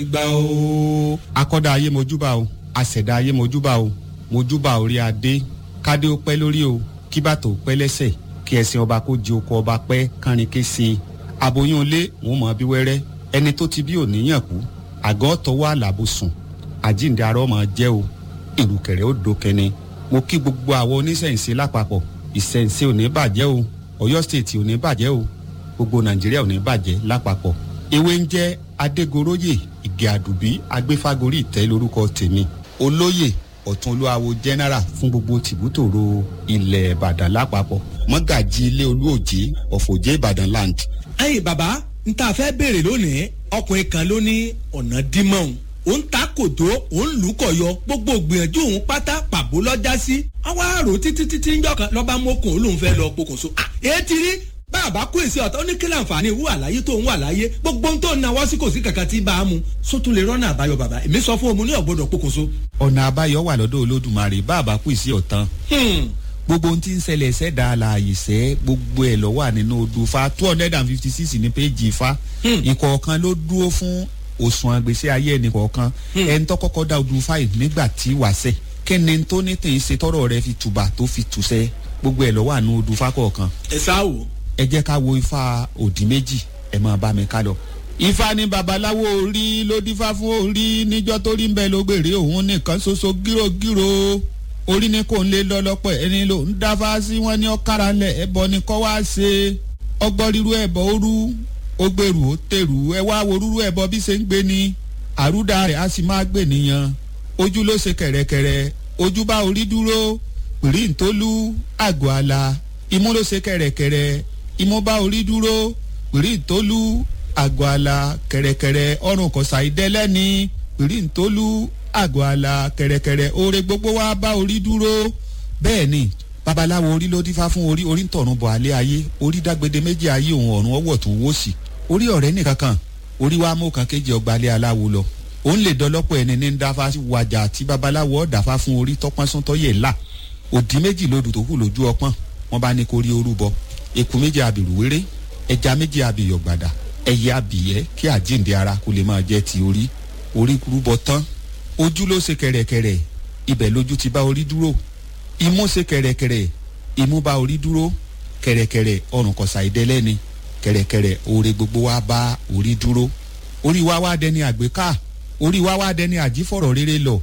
gbà ó. akọ́dá ayé mojúbà o àṣẹ̀dá ayé mojúbà o mojúbà orí adé kádé ó pẹ́ lórí o kí bàtò ó pẹ́ lẹ́sẹ̀ kí ẹṣin ọba kó di oko ọba pẹ́ kánrin kése aboyún ilé wọn mọ̀ bí wẹ́rẹ́ ẹni tó ti bí òníyàn kú àgọ́ tọwọ́ àlàbò sùn àjíǹde arọ́ mọ̀ jẹ́ o ìrùkẹ̀rẹ̀ ó dókẹ́ni mo kí gbogbo àwọn oníṣẹ̀ǹṣe lápapọ̀ ìṣẹ̀ǹṣe ò ní bàjẹ́ o ọ̀yọ́ stéètì ò ní bàjẹ́ o gbogbo nàìjíríà ò ní bàjẹ́ lápapọ̀ ewé ń jẹ́ adégoróyè ìgè àdùbí agbéfágorí ìtẹ́ lórúkọ tèmi olóyè ọ̀tún olúwawo general fún gbogbo tìbútòrò ilẹ̀ ìbàdàn lápapọ̀ mọ́gàjì ilé olúòjé ọ̀fọ̀jẹ́ ìbàdàn land. ẹyin bàbá n ta fẹ́ béèrè lónìí ọkùnrin kan ló ní ọ̀nà dímọ̀ọ́n ó ń ta kòtó ó ń lù kọ̀ yọ gbogbo gbìyànjú òun pátá pàbó lọ́jà sí àwa àrò títí títí ń jọkàn lọ́ba mọ́kùn olóhùn fẹ́ lọ pokùnso èyí ti rí bàbá kó èsì ọ̀tọ̀ ní kílà àǹfààní ìwú àlàyé tó ń wà láyé gbogbo ohun tó ń nawọ́ sí kò sí kankan tí bá a mú sótún lè rọ́nà àbáyọ bàbá èmi sọ fún omi ní ọ̀gbọ́dọ̀ pokùnso. ọ̀nà àbáyọ wà lọ́dọ̀ olódùmarè bàbá kù sí ọ̀tán gbogbo ohun tí ń ṣẹlẹ̀ ṣẹ̀dá àlàyé ṣẹ́ gbogbo ẹ̀ lọ wà nínú odù fa two hundred and fifty six ní péjì fa ìkọ̀ọ̀kan ló dúró fún òṣùwọ̀n àgbèsè ayé ẹnì kọ̀ọ̀kan ẹni tó kọ́kọ́ dá odù fa yìí nígbà tí wàṣẹ kíni tó ní tèyí ṣe tọrọ rẹ fi tùbà tó fi tùṣẹ gbogbo ẹ̀ lọ wà nínú odù fa kọ̀ọ̀kan ẹ sá wò. ẹ jẹ́ ká wo ifá òdì méjì ẹ máa bá mi ká lọ. ifá ní babaláwo orí ló dífá fún orí níjọ́ tó rí ń bẹ ló gbèrè òun nìkan ṣoṣo gírògírò orí ní kò ń lé lọ́lọ́pọ̀ ẹni ló ń dáfá sí wọn ní ọ̀kára lẹ̀ ẹbọ ni kọ́ wá ṣe ọgbọ́n ríru ẹbọ òru ó gbèrú ó tèrú ẹ wá wo rúru ẹbọ bí ṣe ń gbé ni àrúdà rẹ̀ á sì máa gbè nìyẹn ojú ló ṣe kẹ̀rẹ̀kẹ̀rẹ̀ ojú bá orí dúró pìrìntólú àgọ́ àlà imú ló ṣe kẹ̀rẹ̀kẹ̀rẹ̀ imú bá orí dúró pìrìntólú àgọ́ àlà kẹ̀rẹ̀kẹ̀rẹ̀ ọrùn kọ̀sà ìdẹ́lẹ́ni pìrìntólú àgọ́ àlà kẹ̀rẹ̀kẹ̀rẹ̀ oore gbogbo wa bá orí dúró bẹ́ẹ̀ ni babaláwo orí ló dífá fún orí orí ń tọ̀run bọ̀ alẹ́ ayé orí dágbede méjì ayé òun ọ̀run ọwọ́ tó wó sí orí ọ̀rẹ́ nìkan kan orí wa mú kan kéjì ọgbà alẹ́ aláwo lọ òun lè dọlọ́pọ̀ ẹni ní dáfá wàjà tí babaláwo ọ̀dàfá fún orí tọ́pọ́n sọ́tọ́ yẹ̀ là òdì méjì lodò tó kù lójú ọpọ́n wọn bá ní kó rí orúbọ eku méjì abìrù wéré ẹja méjì abìyọ gbàdà ẹyẹ abìyẹ kí àjíǹde ara kó lè máa jẹ ti orí orí rúbọ tán ojú ló ṣe kẹrẹkẹrẹ ibẹ̀ lójú ti bá orí dúró imú ṣe kẹrẹkẹrẹ imú bá orí dúró kẹrẹkẹrẹ ọrùn kọsà ìdẹlẹni kẹrẹkẹrẹ oore gbogbo wa bá orí dúró orí wa wá dẹni àgbéká orí wa wá dẹni àjífọ̀rọ̀ rere lọ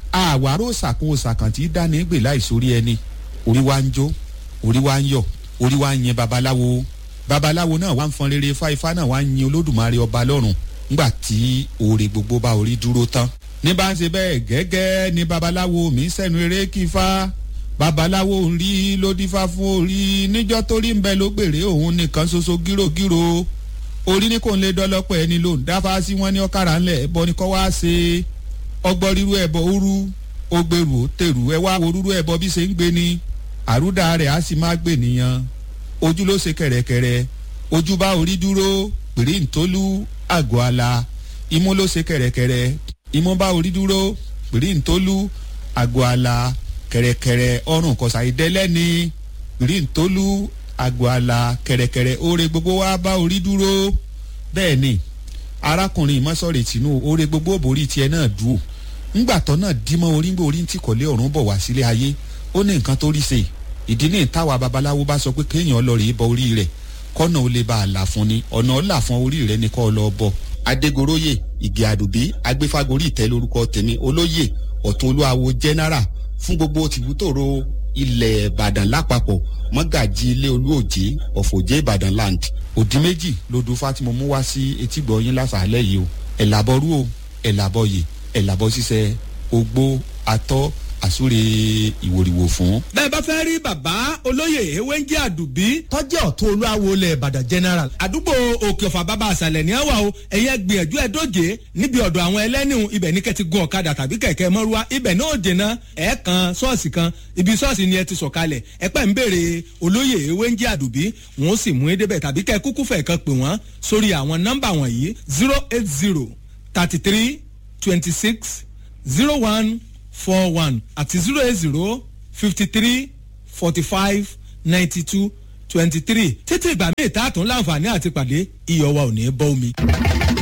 àwárò sàkún sàkàn tí dání gbè láìsórí ẹni orí wa ń jó orí wa ń yọ orí wa ń yin babaláwo babaláwo náà wá ń fọn rere ifá ifá náà wá ń yin olódùmarè ọba lọ́rùn ńgbà tí oore gbogbo bá orí dúró tán ní bá ń ṣe bẹ́ẹ̀ gẹ́gẹ́ ni babaláwo mi sẹ́nu eré kí ifá babaláwo ń rí ló dífá fún orí níjọ́ tó rí ń bẹ ló gbèrè òun nìkan ṣoṣo gírògírò orí ní kò ń lé dọ́lọ́pọ̀ ẹni ló ń dáfá sí wọn ní ọ̀kàrà ńlẹ̀ ẹ̀bọ ni kọ́ wá ṣe ọgbọ́n ríru ẹ̀bọ òru ó gbèrú ó tèrú ẹ wá wo rúru ẹ̀bọ bí ṣe ń gbé ni àrúdà rẹ̀ á sì máa gbè nìyẹn ojú ló ṣe kẹ̀rẹ̀kẹ̀rẹ̀ ojú bá orí dúró pèrè ntólú àgọ́ ala imú ló ṣe kẹ̀rẹ̀kẹ̀rẹ̀ imú bá orí dúró pèrè ntólú àgọ́ ala kẹ̀rẹ̀kẹ̀rẹ̀ ọrùn kọ̀sà ìdẹ́lẹ́ni pèrè ntólú àgọ́ ala kẹ̀rẹ̀kẹ̀rẹ̀ oore gbogbo wa bá orí dúró bẹ́ẹ̀ ni arákùnrin ìmọ̀sọ̀rẹ̀ tìǹú oore gbogbo òbórí tiẹ̀ náà dùn ńgbàtọ́ náà dímọ̀ orí ń gbé orí ń tìkọ̀lé ọ̀run bọ̀ wá sílé ayé ó ní nǹkan tó rí ṣe ìdí ní ìtawà babaláwo bá sọ pé kéèyàn lọ rèé bọ orí rẹ̀ kọ́nà ó lè bá a là fún ni ọ̀nà ọ̀là fún orí rẹ̀ ni kọ́ ọ lọ bọ̀. adégoróyè ìgè àdùbí agbéfágorí ìtẹ́ lórúkọ tèmi olóyè ọ̀tún olúwawo general fún gbogbo tìbútòrò ilẹ̀ ìbàdàn lápapọ̀ mọ́gàjì ilé olúòjé ọ̀fọ̀jẹ́ ìbàdàn land òdì méjì lodò fátìmọ mú wá sí etígbọ̀ yín lásàálẹ̀ yìí o ẹ̀làbọ̀rú o ẹ̀làbọ̀yè ẹ̀làbọ̀ ṣiṣẹ́ ogbó atọ́ àsúre ìwòrìwò fún. bẹ́ẹ̀ bá fẹ́ rí bàbá olóyè ewé ń jẹ́ àdùbí tọ́jú ọ̀tún olúwawo lẹ̀ ìbàdàn general àdúgbò òkè ọ̀fà bàbá àṣàlẹ̀ ní àwà o ẹ̀yẹ gbìyànjú ẹ̀ dóje níbi ọ̀dọ̀ àwọn ẹlẹ́nìhùn ibẹ̀ ní kẹ́ti gun ọ̀kadà tàbí kẹ̀kẹ́ mọ́rúwá ibẹ̀ náà dènà ẹ̀ kan ṣọ́ọ̀ṣì kan ibi ṣọ́ọ̀ṣì ni ẹ ti sọ̀kalẹ̀ ẹ pẹ́ ń béèrè olóyè ewé ń jẹ́ àdùbí wọ́n sì mú edébẹ̀ tàbí kẹ́ kúkú fẹ̀ kan pè wọ́n sórí àwọn nọ́mbà wọ̀nyí zero eight zero thirty three twenty six zero one four one àti zero eight zero fifty three forty five ninety two twenty three títí ìgbà míì tá a tún láǹfààní àti pàdé iyọ̀ wa ò ní bọ́ omi.